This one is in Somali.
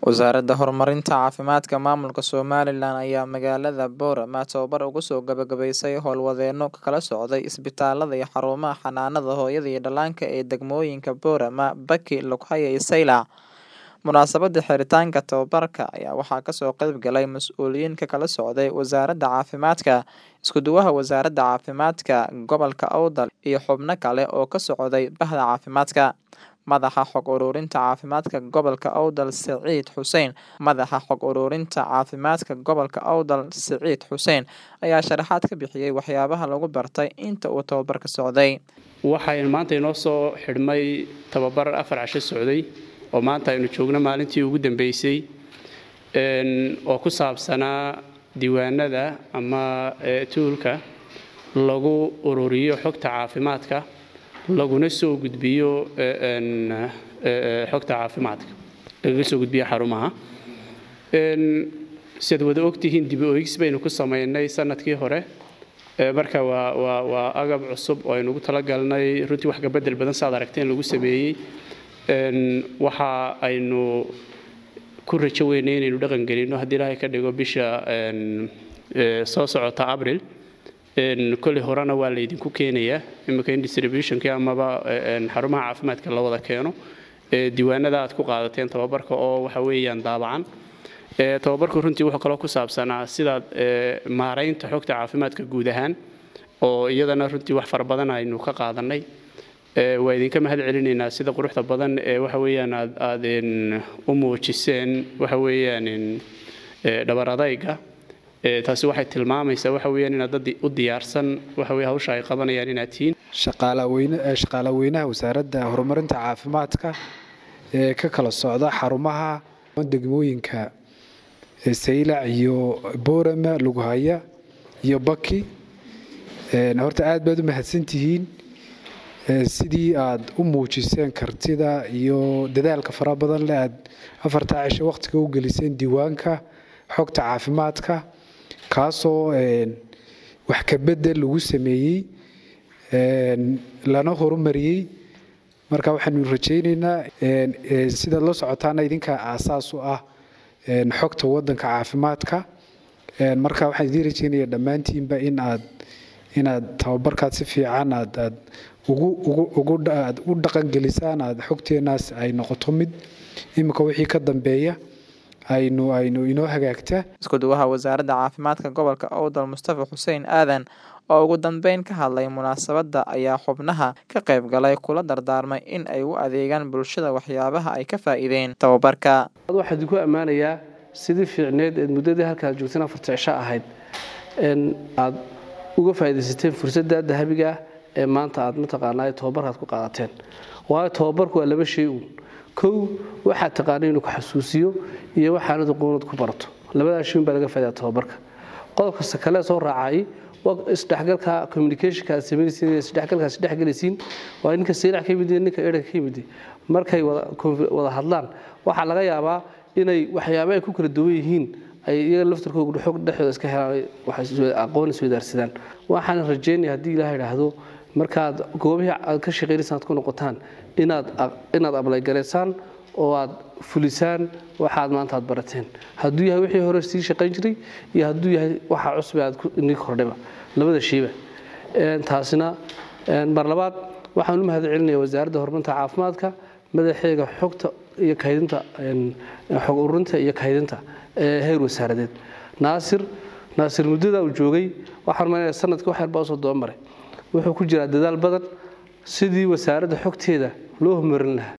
Wasaaradda Horumarinta Caafimaadka Maamulka Somalilan ayaa magaalada Boorama tababar ugu soo gabagabaysay howlwadeenno ka kala socday isbitaalada iyo xarumaha xanaanada hooyada iyo dhallaanka ee degmooyinka Boorama, Baki, Lugaya iyo Saylac. Munaasabadda xiritaanka tababarka ayaa waxaa kasoo qayb galay mas'uuliyiin ka kala socday Wasaaradda Caafimaadka, Isku-duwaha Wasaaradda Caafimaadka Gobolka Awdal iyo xubno kale oo ka socday Bahda Caafimaadka. Madaxa Xog Ururinta Caafimaadka Gobolka Awdal Siciid Xuseen Madaxa Xog Ururinta Caafimaadka Gobolka Awdal Siciid Xuseen ayaa sharaxaad ka bixiyay waxyaabaha lagu bartay inta uu tababarka socday. waxaynu maanta inoo soo xidhmay tababar afar casho socday oo maanta aynu joogno maalintii ugu dambeysay oo ku saabsanaa diiwaanada ama tuulka lagu ururiyo xogta caafimaadka laguna soo gudbiyo xogta caafimaadka lagaga soo gudbiyo xarumaha siad wada ogtihiin dib oegis baynu ku samaynay sanadkii hore marka waa waa waa agab cusub oo aynu ugu talagalnay runtii wax kabedel badan saad aragteen lagu sameeyey waxa aynu ku rajo weynay inaynu dhaqan gelino haddii ilaahay ka dhigo bisha soo socota abril kolley horena waa laydinku keenayaa imika in distributionkii amaba xarumaha caafimaadka la wada keeno diiwaanada aad ku qaadateen tababarka oo waxa weeyaan daabacan tababarku runtii wuxuu kaloo ku saabsanaa sidaad maaraynta xogta caafimaadka guud ahaan oo iyadana runtii wax fara badan aynu ka qaadanay waa idinka mahad celinaynaa sida quruxda badan ee waxa weeyaan aad aad u muujiseen waxa weeyaan dhabar adayga taasi waxay tilmaamaysaa waxa weeyaan inaad dad u diyaarsan waxa weye hawsha ay qabanayaan inaad tihiin shaqaale weynaha wasaaradda horumarinta caafimaadka ee ka kala socda xarumaha degmooyinka saylac iyo boorama lughaya iyo baki horta aad baad u mahadsantihiin sidii aad u muujiseen kartida iyo dadaalka fara badan leh aad afartaa cisho wakhtiga u geliseen diiwaanka xogta caafimaadka kaasoo wax kabedel lagu sameeyey lana horumariyey marka waxaanu rajaynaynaa sidaad la socotaana idinka aasaas u ah xogta wadanka caafimaadka marka waxaan idiin rajaynaya dhammaantiinba in aad inaad tababarkaad si fiican aad aad aad u dhaqangelisaan aad xogteenaas ay noqoto mid imika wixii ka dambeeya aynu aynu inoo hagaagta isku-duwaha wasaaradda caafimaadka gobolka awdal mustafa xuseen aadan oo ugu dambeyn ka hadlay munaasabadda ayaa xubnaha ka qayb galay kula dardaarmay in ay u adeegaan bulshada waxyaabaha ay ka faa'iideen tababarka waxaa idinku ammaanayaa sidii fiicneed eed muddadii halkaad joogteen afarta cisho ahayd aad uga faa'iidaysateen fursadda dahabiga ee maanta aad mataqaanaa tababarkaad ku qaadateen waayo tababarku waa laba shay uun kow waxaad taqaana inuu ku xasuusiyo iyo waxaanad aqoonad ku barato labadaa shay un baa laga faa'idaa tababarka qodobkasta kale soo raacay isdhexgalka communicationka aad samaynaysiin isdhexgalka aad isdhexgelaysiin waa ninka saylac ka yimid ninka erag ka yimid markay wada hadlaan waxaa laga yaabaa inay waxyaaba ay ku kala duwan yihiin ay iyaga laftarkooga xog dhexdooda iska helaan aqoon isweydaarsadaan waxaan rajaynaya haddii ilaah idhaahdo markaad goobihii aad ka shaqaynaysaan aad ku noqotaan inaad inaad ablaygaraysaan oo aad fulisaan waxaad maanta aad barateen hadduu yahay wixii hore sii shaqayn jiray iyo hadduu yahay waxa cusub aad inii kordhayba labada shayba taasina mar labaad waxaan u mahad celinaya wasaaradda horumarinta caafimaadka madaxeega xogta iyo kaydinta xog ururinta iyo kaydinta ee heer wasaaradeed naasir naasir muddada uu joogay waxaan maynaya sanadkii wax yarbaa usoo daba maray wuxuu ku jiraa dadaal badan sidii wasaaradda xogteeda loo horumarin lahaa